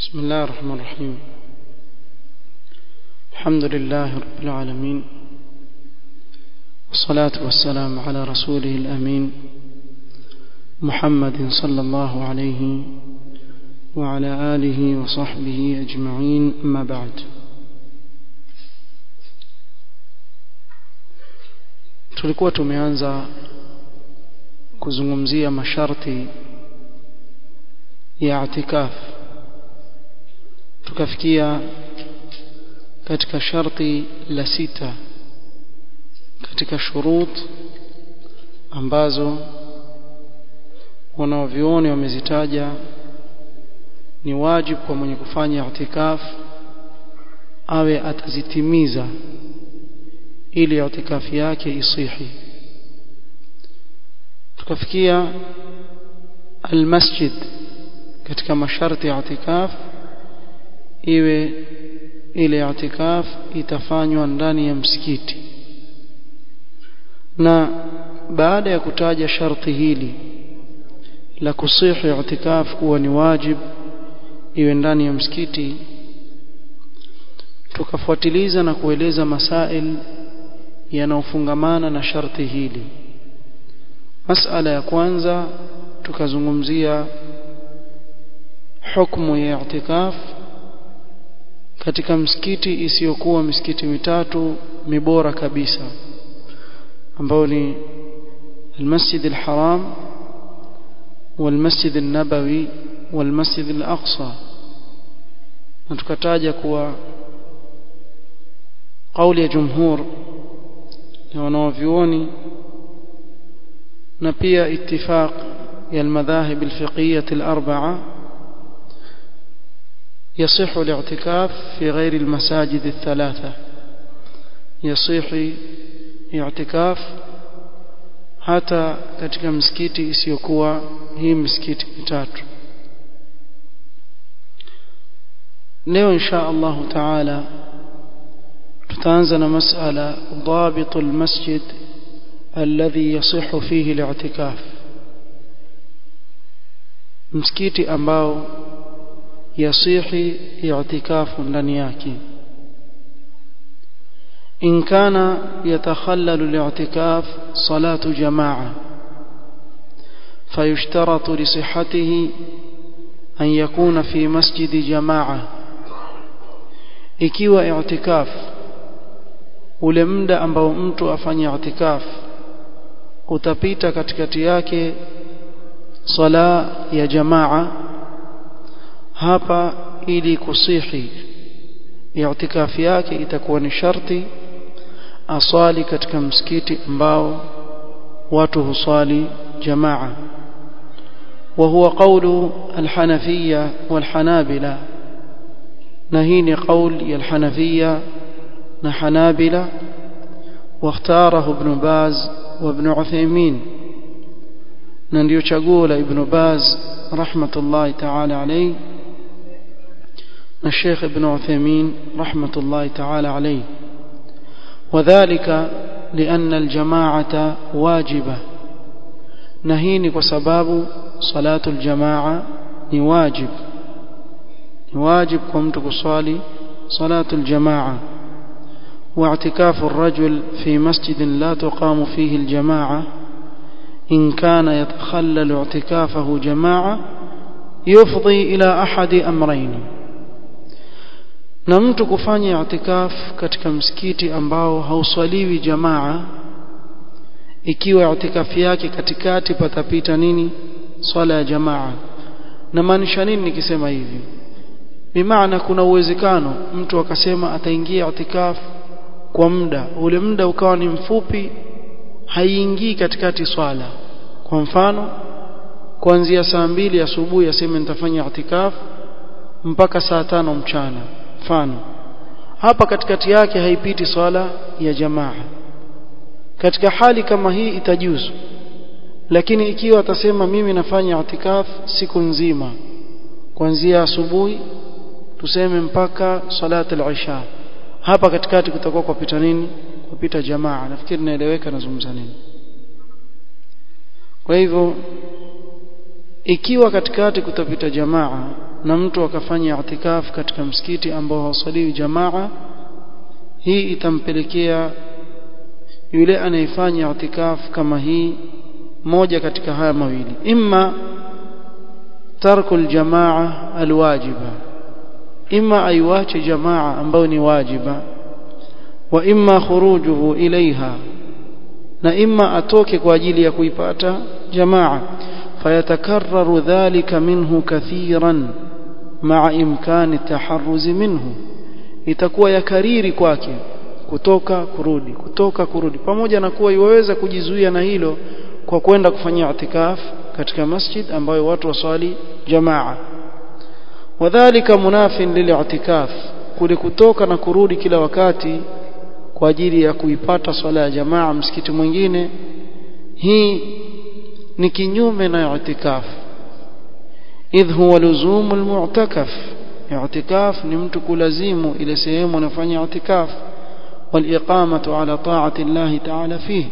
بسم الله الرحمن الرحيم الحمد لله رب العالمين والصلاة والسلام على رسوله الأمين محمد صلى الله عليه وعلى آله وصحبه أجمعين أما بعد tulikuwa tumeanza kuzungumzia masharti ya itikaf tukafikia katika sharti la sita katika shurut ambazo wanaovioni wamezitaja ni wajibu kwa mwenye kufanya itikaf awe atazitimiza ili itikafi yake isihi tukafikia almasjid katika masharti ya itikaf iwe ile itikaf itafanywa ndani ya msikiti na baada ya kutaja sharti hili la kusihi itikaf kuwa ni wajib iwe ndani ya msikiti tukafuatiliza na kueleza masail yanayofungamana na sharti hili masala ya kwanza tukazungumzia hukumu ya itikaf katika msikiti isiyokuwa misikiti mitatu mibora kabisa ambao ni المسجد الحرام والمسجد النبوي والمسجد الأقصى نتكتاج كوا قول يا جمهور ya wanaovyuoni na pia ittifaq ya almadhahib alfiqhiyah alarba'a يصح الاعتكاف في غير المساجد الثلاثة يصح اعتكاف hata katika msikiti isiyokuwa hii msikiti mitatu leo insha Allah taala tutaanza na masala ضابط المسجد الذي يصح فيه الاعتكاف msikiti ambao yasihi i'tikafu ndani yake in kana yatakhallalu al-i'tikaf salatu jamaa فيشترط لصحته أن يكون في مسجد جماعة ikiwa i'tikaf ule muda ambao mtu afanya itikaf utapita katikati yake sala ya jamaa hapa ili kusihi i'tikafi yake itakuwa ni sharti aswali katika msikiti ambao watu huswali jamaa وهو قول الحنفية والحنابلة نهين قول الحنفية حنابلة واختاره ابن باز وابن عثيمين ننديو شغول ابن باز رحمة الله تعالى عليه الشيخ ابن عثيمين رحمة الله تعالى عليه وذلك لأن الجماعة واجبة نهيني وسباب صلاة الجماعة نواجب نواجب قمت بصالي صلاة الجماعة واعتكاف الرجل في مسجد لا تقام فيه الجماعة إن كان يتخلل اعتكافه جماعة يفضي إلى أحد أمرين na mtu kufanya itikaf katika msikiti ambao hauswaliwi jamaa ikiwa itikafi yake katikati patapita nini swala ya jamaa na maanisha nini nikisema hivi bimaana kuna uwezekano mtu akasema ataingia itikaf kwa muda ule muda ukawa ni mfupi haiingii katikati swala kwa mfano kuanzia saa mbili asubuhi aseme nitafanya itikaf mpaka saa tano mchana mfano hapa katikati yake haipiti swala ya jamaa katika hali kama hii itajuzu lakini ikiwa atasema mimi nafanya itikaf siku nzima kuanzia asubuhi tuseme mpaka salat al-isha hapa katikati kutakuwa kupita nini kupita jamaa nafikiri naeleweka nazungumza nini kwa hivyo ikiwa katikati kutapita jamaa na mtu akafanya i'tikaf katika msikiti ambao hausaliwi jamaa hii itampelekea yule anayefanya i'tikaf kama hii moja katika haya mawili imma tarku aljamaa alwajiba imma aiwache jamaa ambayo ni wajiba wa imma khurujuhu ilaiha na imma atoke kwa ajili ya kuipata jamaa fayatakarraru dhalika minhu kathiran ma'a imkani taharruzi minhu itakuwa ya kariri kwake kutoka kurudi kutoka kurudi pamoja na kuwa iwaweza kujizuia na hilo kwa kwenda kufanya itikaf katika masjid ambayo watu waswali jamaa wadhālika munafin lil'itikaf kule kutoka na kurudi kila wakati kwa ajili ya kuipata swala ya jamaa msikiti mwingine hii ni kinyume na i'tikaf idh huwa luzumu almu'takaf i'tikaf ni mtu kulazimu ile sehemu anafanya i'tikaf wal-iqamatu ala ta'ati Allah ta'ala fihi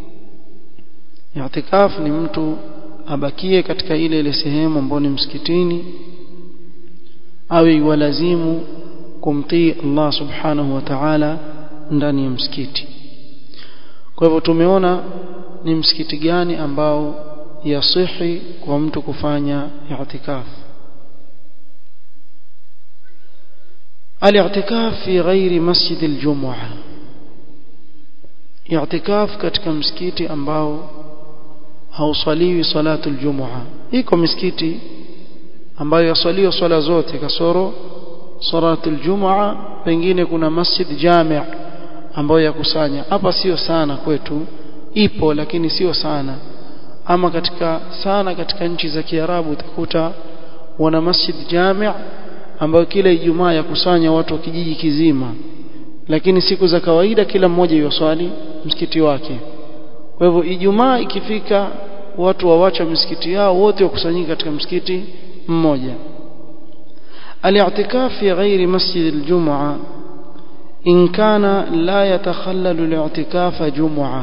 i'tikaf ni mtu abakie katika ile ile sehemu ambayo ni msikitini awe iwalazimu kumtii Allah subhanahu wa ta'ala ndani ya msikiti kwa hivyo tumeona ni msikiti gani ambao yasihi kwa mtu kufanya i'tikaf al-i'tikaf fi ghairi masjid al-jum'ah i'tikaf katika msikiti ambao hausaliwi salatu al-jum'ah iko misikiti ambayo yasaliwa swala zote kasoro salatu al-jum'ah pengine kuna masjid jami' ambayo yakusanya hapa sio sana kwetu ipo lakini sio sana ama katika sana katika nchi za Kiarabu utakuta wana masjid jami' ambayo kila Ijumaa yakusanya watu wa kijiji kizima lakini siku za kawaida kila mmoja yoswali msikiti wake kwa hivyo Ijumaa ikifika watu wawacha misikiti yao wote wakusanyika katika msikiti mmoja الاعتكاف في غير مسجد الجمعة إن كان لا يتخلل الاعتكاف جمعة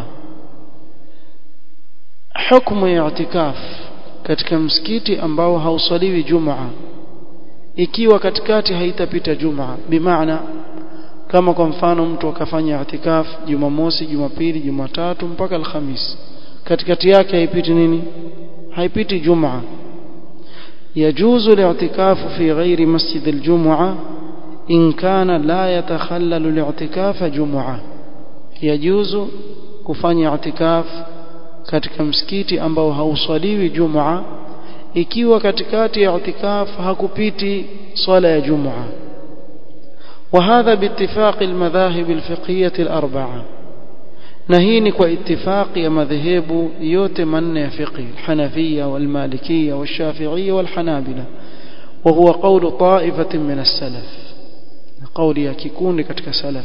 حكم اعتكاف katika msikiti ambao hausaliwi jumaa ikiwa katikati haitapita jumaa bimaana kama kwa mfano mtu akafanya itikaf jumamosi jumapili jumatatu mpaka alhamis katikati yake haipiti nini haipiti jumaa يجوز الاعتكاف في غير مسجد الجمعة إن كان لا يتخلل الاعتكاف جمعة يجوز kufanya اعتكاف katika msikiti ambao hauswaliwi jumaa ikiwa katikati ya i'tikaf hakupiti swala ya jumaa وهذا باتفاق المذاهب الفقهية الأربعة نهيني واتفاق يا مذهب يوت من فقه الحنفية والمالكية والشافعية والحنابلة وهو قول طائفة من السلف قول يكيكون كتك سلف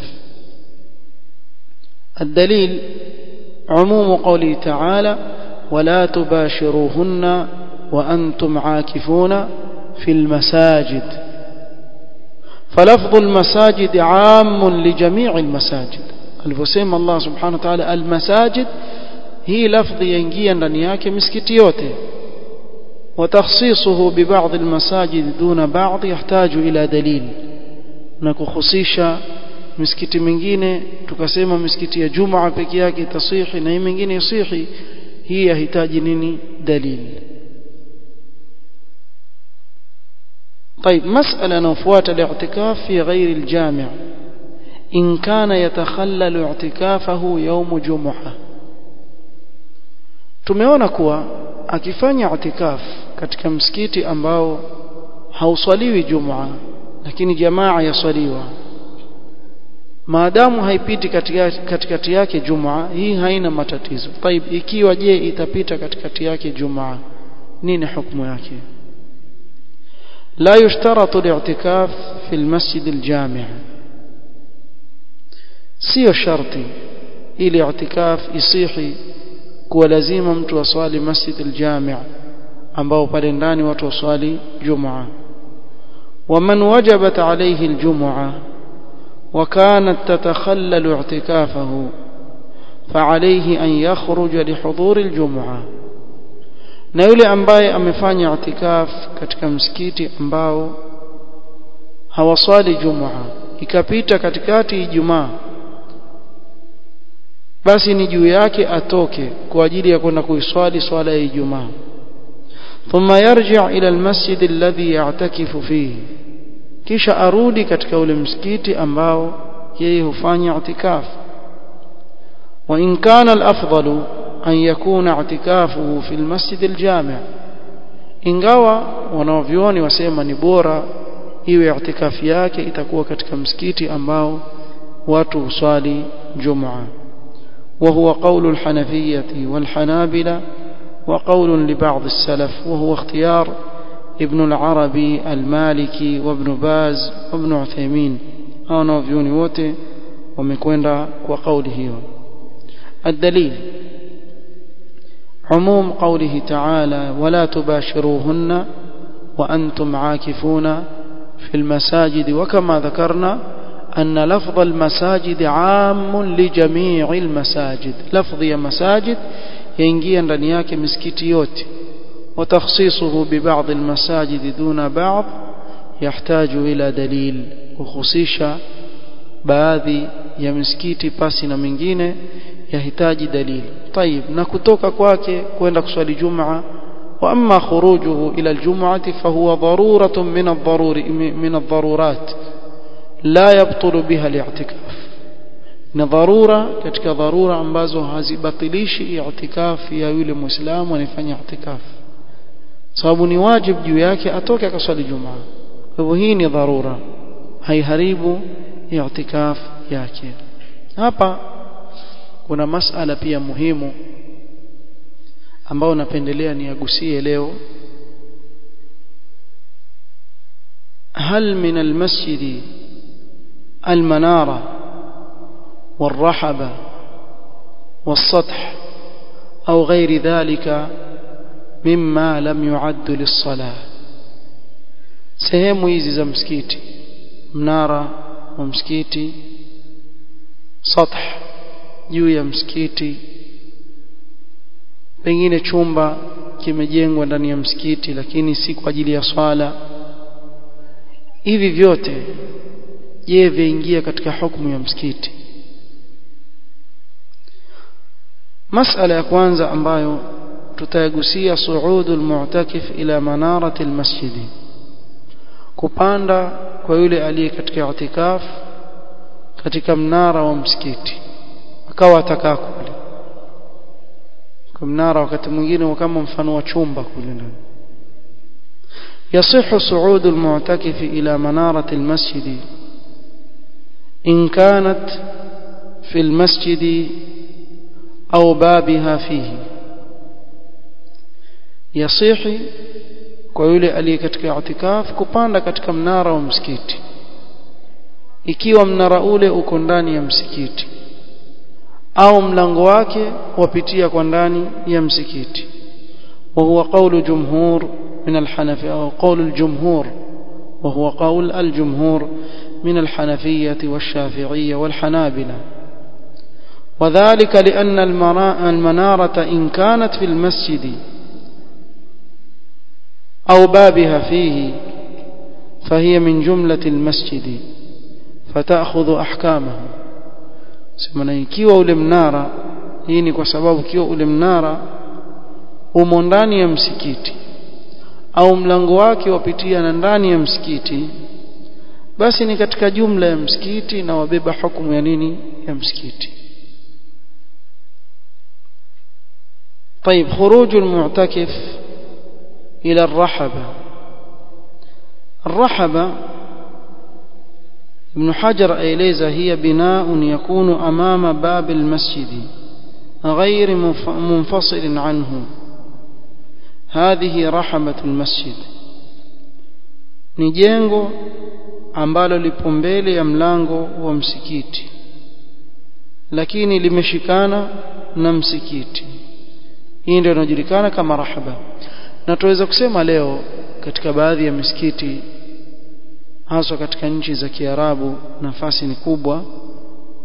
الدليل عموم قوله تعالى ولا تباشروهن وأنتم عاكفون في المساجد فلفظ المساجد عام لجميع المساجد alivyosema Allah subhanahu wa ta'ala almasajid hii lafdhi yaingia ndani yake misikiti yote وتخصيصه ببعض المساجد دون بعض يحتاج إلى دليل na kuhusisha misikiti mingine tukasema misikiti ya Jumaa peke yake tasihi na hii mingine yasihi hii yahitaji nini dalili طيب مسألة نفوات الاعتكاف في غير الجامع إن كان يتخلل اعتكافه يوم جمعة tumeona kuwa akifanya itikaf katika msikiti ambao hauswaliwi jumaa lakini jamaa yaswaliwa maadamu haipiti katikati yake jumaa hii haina matatizo طيب ikiwa je itapita katikati yake jumaa nini hukumu yake لا يشترط الاعتكاف في المسجد الجامع sio sharti ili i'tikaf isihi kuwa lazima mtu aswali masjid al-jami' ambao pale ndani watu waswali jumaa ومن وجبت عليه الجمعة وكانت تتخلل اعتكافه فعليه أن يخرج لحضور الجمعة na yule ambaye amefanya itikaf katika msikiti ambao hawaswali jumaa ikapita katikati ijumaa basi ni juu yake atoke kwa ajili ya kwenda kuiswali swala ya ijumaa thumma yarji' ila almasjid alladhi ya'takifu fihi kisha arudi katika ule msikiti ambao yeye hufanya itikaf wa in kana alafdalu an yakuna i'tikafuhu fi almasjid aljami' ingawa wanavyuoni wasema ni bora iwe i'tikafi yake itakuwa katika msikiti ambao watu huswali jumaa وهو قول الحنفية والحنابلة وقول لبعض السلف وهو اختيار ابن العربي المالكي وابن باز وابن عثيمين هاو نوفيوني wote wamekwenda kwa kauli hiyo الدليل عموم قوله تعالى ولا تباشروهن وأنتم عاكفون في المساجد وكما ذكرنا أن لفظ المساجد عام لجميع المساجد لفظ يا مساجد ينجي ndani yake misikiti yote وتخصيصه ببعض المساجد دون بعض يحتاج إلى دليل وخصيشا baadhi ya misikiti pasi na mingine yahitaji dalili طيب na kutoka kwake kwenda kuswali jumaa واما خروجه الى الجمعه فهو ضروره من الضروري من الضرورات لا يبطل بها الاعتكاف ni dharura katika dharura ambazo hazibatilishi i'tikaf ya yule muislamu anayefanya i'tikaf sababu ni wajibu juu yake atoke akaswali jumaa kwa hivyo hii ni dharura haiharibu i'tikaf yake hapa kuna masala pia muhimu ambao napendelea niagusie leo هل من المسجد المنارة والرحبة والسطح أو غير ذلك مما لم يعد للصلاة sehemu hizi za msikiti mnara wa msikiti sath juu ya msikiti pengine chumba kimejengwa ndani ya msikiti lakini si kwa ajili ya swala hivi vyote je vyaingia katika hukumu ya msikiti masala ya kwanza ambayo tutayagusia suudul mu'takif ila manarati almasjidi kupanda kwa yule aliye katika itikaf katika mnara wa msikiti akawa atakaa kule kwa mnara wakati mwingine kama mfano wa chumba kule ndani يصح صعود المعتكف إلى منارة المسجد إن كانت في المسجد أو بابها فيه يصح kwa yule aliye katika itikaf kupanda katika mnara wa msikiti ikiwa mnara ule uko ndani ya msikiti au mlango wake wapitia kwa ndani ya msikiti wa huwa qawlu jumhur من الحنفية أو قول الجمهور وهو قول الجمهور من الحنفية والشافعية والحنابلة وذلك لأن المنارة إن كانت في المسجد أو بابها فيه فهي من جملة المسجد فتأخذ أحكامه semana ikiwa ule mnara hii ni kwa sababu ikiwa ule mnara umo ndani ya msikiti au mlango wake wapitia na ndani ya msikiti basi ni katika jumla ya msikiti na wabeba hukumu ya nini ya msikiti طيب خروج المعتكف إلى الرحبة الرحبة ابن حجر أيليزا هي بناء يكون أمام باب المسجد غير منفصل عنه هذه رحبة المسجد ni jengo ambalo lipo mbele ya mlango wa msikiti lakini limeshikana na msikiti hii ndio inajulikana kama rahaba na tuweza kusema leo katika baadhi ya misikiti haswa katika nchi za Kiarabu nafasi ni kubwa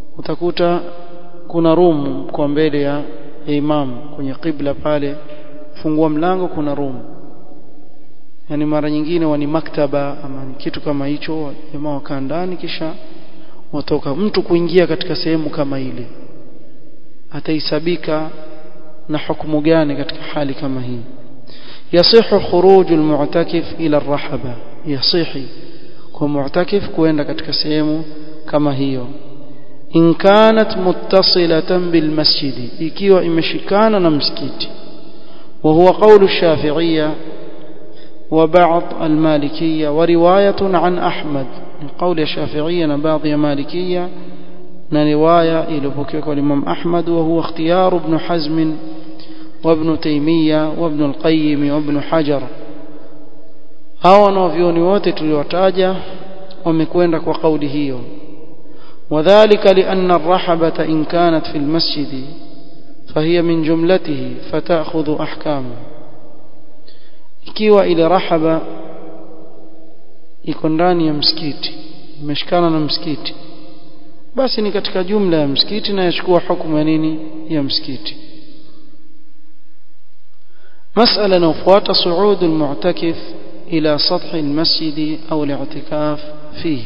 utakuta kuna room kwa mbele ya imam kwenye qibla pale fungua mlango kuna room yani mara nyingine wani maktaba ama ni kitu kama hicho jamaa wakaa ndani kisha watoka mtu kuingia katika sehemu kama ile ataisabika na hukumu gani katika hali kama hii yasihu khuruj almu'takif ila arrahaba yasihi kwa mu'takif kuenda katika sehemu kama hiyo in kanat muttasilatan bil masjidi ikiwa imeshikana na msikiti wa huwa qawlu ash-shafi'iyya وبعض المالكية ورواية عن أحمد من قول الشافعية بعض مالكية رواية إلى بكيك والإمام أحمد وهو اختيار ابن حزم وابن تيمية وابن القيم وابن حجر هاو نوفيوني wote tuliwataja wamekwenda kwa kauli hiyo وذلك لأن الرحبة إن كانت في المسجد فهي من جملته فتأخذ أحكامه ikiwa ile rahaba iko ndani ya msikiti imeshikana na msikiti basi ni katika jumla ya msikiti na yachukua hukumu ya nini ya msikiti مسألة نوفوات صعود المعتكف إلى سطح المسجد أو الاعتكاف فيه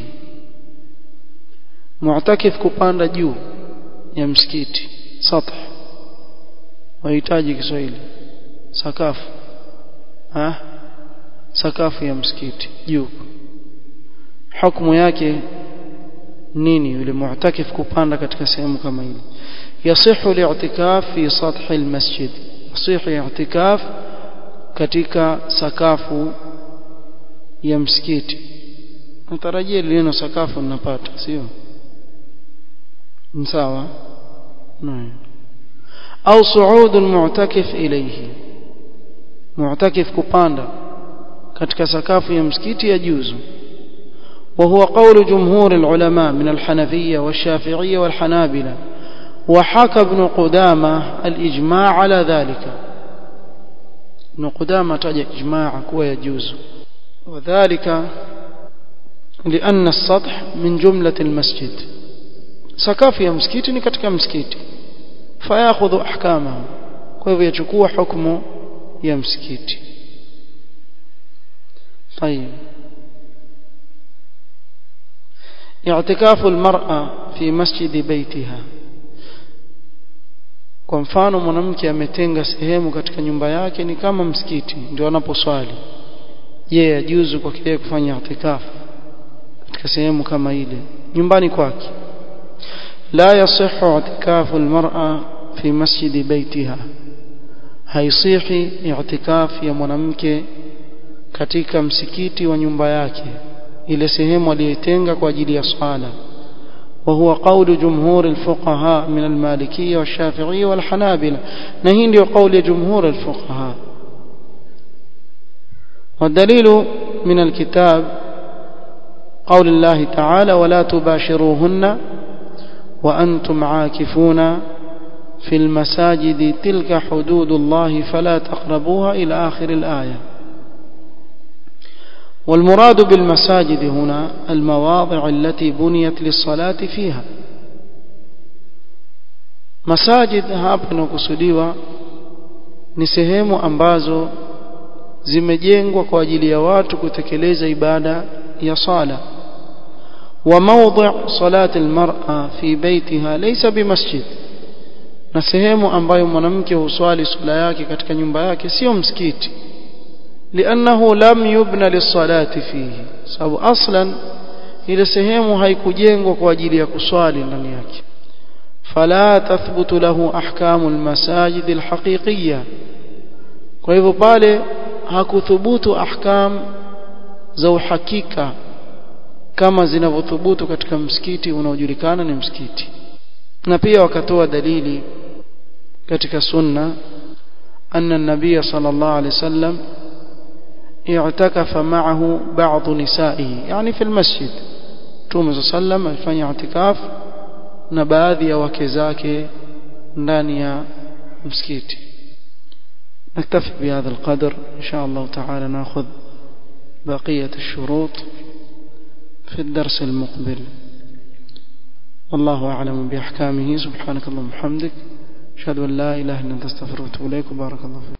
معتكف كباند جو يا مسكيتي سطح ويحتاج كسويلي سقاف ha sakafu ya msikiti juu hukumu yake nini yule mu'takif kupanda katika sehemu kama ile yasihu li'tikaf fi sath almasjid yasihu i'tikaf katika sakafu ya msikiti natarajia lino sakafu ninapata sio sawa naam au su'ud almu'takif ilayhi mu'takif kupanda katika sakafu ya msikiti ya juzu وهو قول جمهور العلماء من الحنفية والشافعية والحنابلة وحكى ابن قدامة الإجماع على ذلك ابن قدامة تجد إجماع كوى يجوز وذلك لأن السطح من جملة المسجد سقاف يا مسكيت كتك مسكيت فيأخذ أحكامه كيف يشكو حكمه ya msikiti طيب اعتكاف المرأة في مسجد بيتها kwa mfano mwanamke ametenga sehemu katika nyumba yake ni kama msikiti ndio anaposwali je yajuzu kwa kile kufanya itikafu katika sehemu kama ile nyumbani kwake la yasihu itikafu almar'a fi masjidi baitiha haisihi i'tikaf ya mwanamke katika msikiti wa nyumba yake ile sehemu aliyotenga kwa ajili ya swala وهو قول جمهور الفقهاء من المالكية والشافعية والحنابلة نهين قول جمهور الفقهاء والدليل من الكتاب قول الله تعالى ولا تباشروهن وأنتم عاكفون في المساجد تلك حدود الله فلا تقربوها إلى آخر الآية والمراد بالمساجد هنا المواضع التي بنيت للصلاة فيها مساجد hapa inakusudiwa ni sehemu ambazo zimejengwa kwa ajili ya watu kutekeleza ibada ya sala وموضع صلاة المرأة في بيتها ليس بمسجد na sehemu ambayo mwanamke huswali swala yake katika nyumba yake sio msikiti liannahu lam yubna lisalati fihi sababu aslan ile sehemu haikujengwa kwa ajili ya kuswali ndani yake fala tathbutu lahu ahkamu almasajid alhaqiqiyya kwa hivyo pale hakuthubutu ahkam za uhakika kama zinavyothubutu katika msikiti unaojulikana ni msikiti na pia wakatoa dalili katika sunna anna an-nabiy sallallahu alayhi wasallam i'takafa ma'ahu ba'd nisa'ihi yani fi al-masjid Mtume sallam alifanya i'tikaf na baadhi ya wake zake ndani ya msikiti نكتفي بهذا القدر إن شاء الله تعالى نأخذ بقية الشروط في الدرس المقبل والله أعلم بأحكامه سبحانك اللهم وبحمدك أشهد أن لا إله إلا أنت استغفرك وأتوب إليك وبارك الله فيك